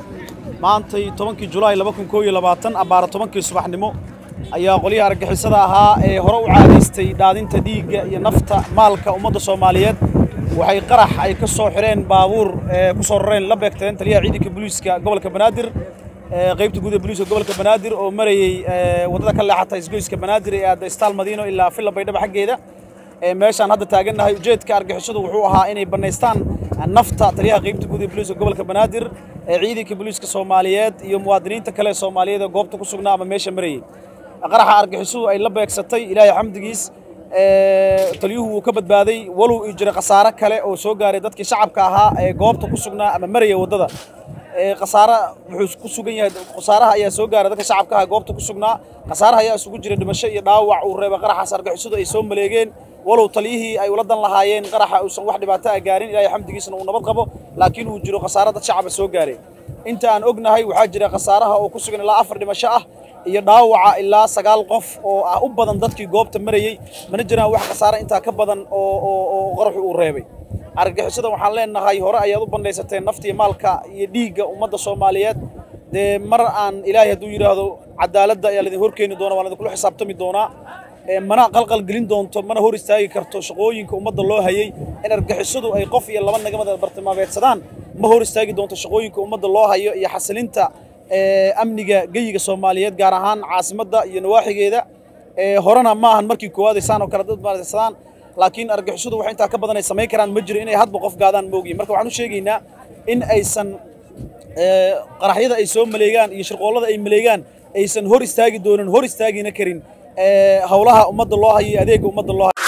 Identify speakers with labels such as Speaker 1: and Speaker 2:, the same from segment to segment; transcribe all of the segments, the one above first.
Speaker 1: maantay tobankii julaay laba kun koo iyo labaatan abbaara tobankii subaxnimo ayaa qolyaha argagixisada ahaa ee hore u caadaystay dhaadinta dhiigga iyo nafta maalka ummadda soomaaliyeed waxay qarax ay ka soo xireen baabuur ee ku soo rareen la beegteen taliyaha ciidanka booliiska gobolka banaadir qaybta guud ee booliiska gobolka banaadir oo marayey waddada ka leexata isgoyska banaadir ee aadda istaal madiino ilaa villa baydhaba xaggeeda meeshaan hadda taagannahay ujeedka argixisadu wuxuu ahaa inay bannaystaan nafta taliyaha qaybta guud ee booliiska gobolka banaadir ee ciidanka booliiska soomaaliyeed iyo muwaadiniinta kale ee soomaaliyeed ee goobta ku sugnaa ama meesha marayey qaraxa argixisadu ay la beegsatay ilaahay xamdigiis taliyuhu wuu ka badbaaday walow ii jira khasaare kale oo soo gaaray dadkii shacabka ahaa ee goobta ku sugnaa ama maraya waddada khasaare wuxuu ku sugan yahay khasaaraha ayaa soo gaaray dadka shacabka ahaa goobta ku sugnaa khasaaraha ayaa isugu jira dhimasho iyo dhaawac uu reebay qaraxaas argixisadu ay soo maleegeen walow taliyihii ay ula dan lahaayeen qaraxa uusan wax dhibaato ah gaarin ilaahay xamdigiisna uu nabad qabo laakiin uu jiro khasaare dad shacaba soo gaaray inta aan ognahay waxaa jira khasaaraha oo ku sugan ilaa afar dhimasho ah iyo dhaawaca ilaa sagaal qof oo ah u badan dadkii goobta marayey mana jiraan wax khasaare intaa ka badan oo qaraxu uu reebay argagixisada waxaan leenahay hore ayaad u bandhaysateen naftiiyo maalka iyo dhiigga ummadda soomaaliyeed dee mar aan ilaahay hadduu yidhaahdo cadaaladda ayaa laidin horkeeni doona waan idinkula xisaabtami doonaa mana qalqal gelin doonto mana hor istaagi karto shaqooyinka ummadda loo hayey in argagixisadu ay qof iyo laba nagamada bartilmaameedsadaan ma hor istaagi doonto shaqooyinka ummadda loo hayo iyo xasilinta amniga geyiga soomaaliyeed gaar ahaan caasimadda iyo nawaaxigeeda horena ma ahan markii koowaad ay saan oo kale dad maadsadaan laakiin argixisadu wax intaa ka badan ay samayn karaan ma jiro inay hadba qof gaadaan moogiin marka waxaan u sheegaynaa in aysan qaraxyada ay soo maleegaan iyo shirqoollada ay maleegaan aysan hor istaagi doonin hor istaagina karin howlaha ummadda loo hayo iyo adeegga ummadda loo hayo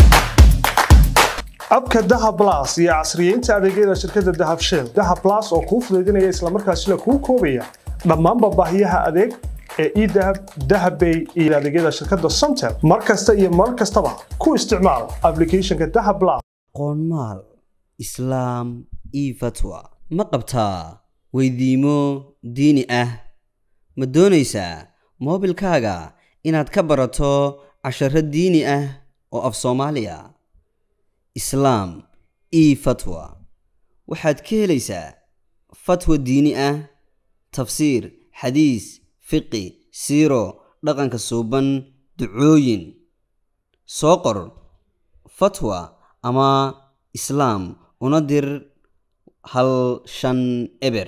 Speaker 2: abka dahab blas iyo casriyeynta adeegyada shirkadda dahab shell dahab blas oo kuu fudaydinaya islamarkaasina kuu koobaya dhammaanba baahiyaha adeeg ee edahab dahabbay iyo adeegyada shirkadda somtel mar kasta iyo mar kastaba ku isticmaal applicationka dahab blas
Speaker 3: qoonmaal islaam io fatwa ma qabtaa weydiimo diini ah ma doonaysaa moobilkaaga inaad ka barato casharo diini ah oo af soomaaliya islaam io fatwa waxaad ka helaysaa fatwa diini ah tafsiir xadiis fiqi siiro dhaqanka suuban ducooyin soo qor fatwa ama islaam una dir hal shan eber